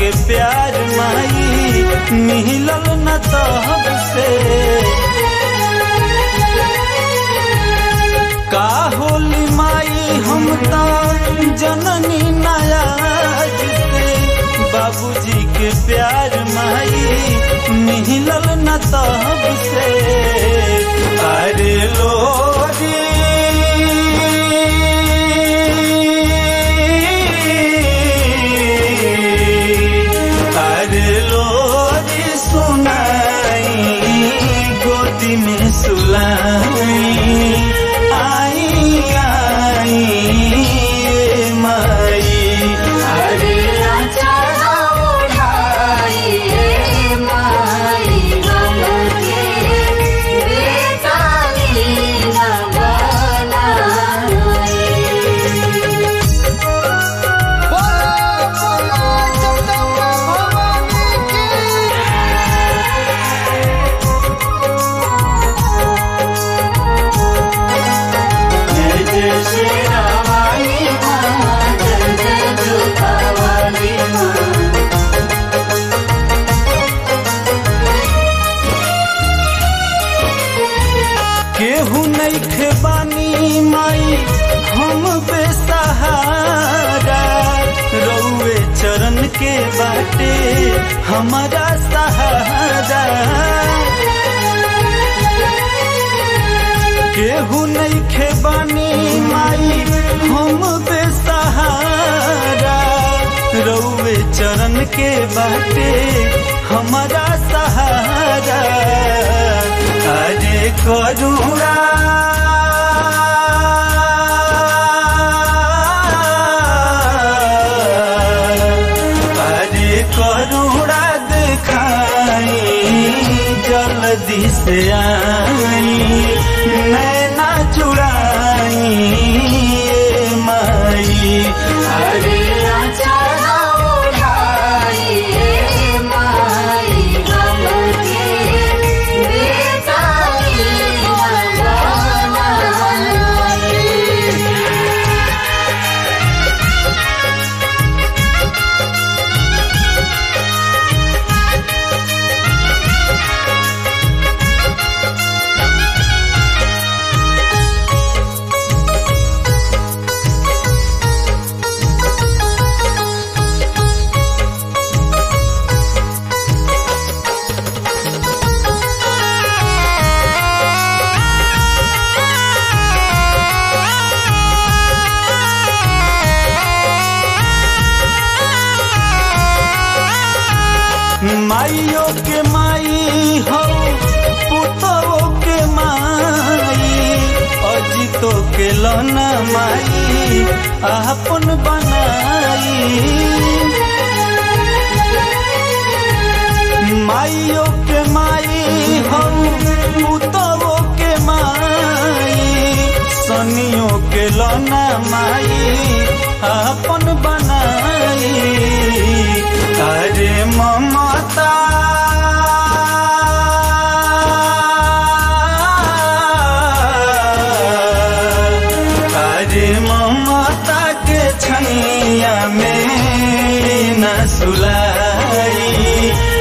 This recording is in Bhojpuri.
के प्यार माई मिलल न तहब से का होली माई हम तो जननी नायाज से बाबूजी के प्यार माई मिलल न तहब से अरे लोरी अरे लोरी सुनाई गोदी में सुलाई आई आई ए माई अरे आचारा ओढ़ाइए माई गम के बेताली न बनाए जय जय श्री रामाली माँ जय जय जुतावाली माँ केहू नहीं बानी माई हम बेसहारा रउए चरण के बाटे हमारा सहारा केहू नहीं बानी माई हम बेसहारा रउए चरण के बाटे हमारा सहारा अरे करुणा अरे करुणा दिखाई जल्दी से आई नैना चुराई ए माई अरे आचारा ओढ़ाइए माई गम के बेताली न बनाए माइयो के माई हो पुतों के माई अजितो के लना माई अपन बनाई माइयो के माई हम पुतों के माई सनियों के लना माई अपन बनाई अरे ममता अरे ममता के छैया में न सुलाई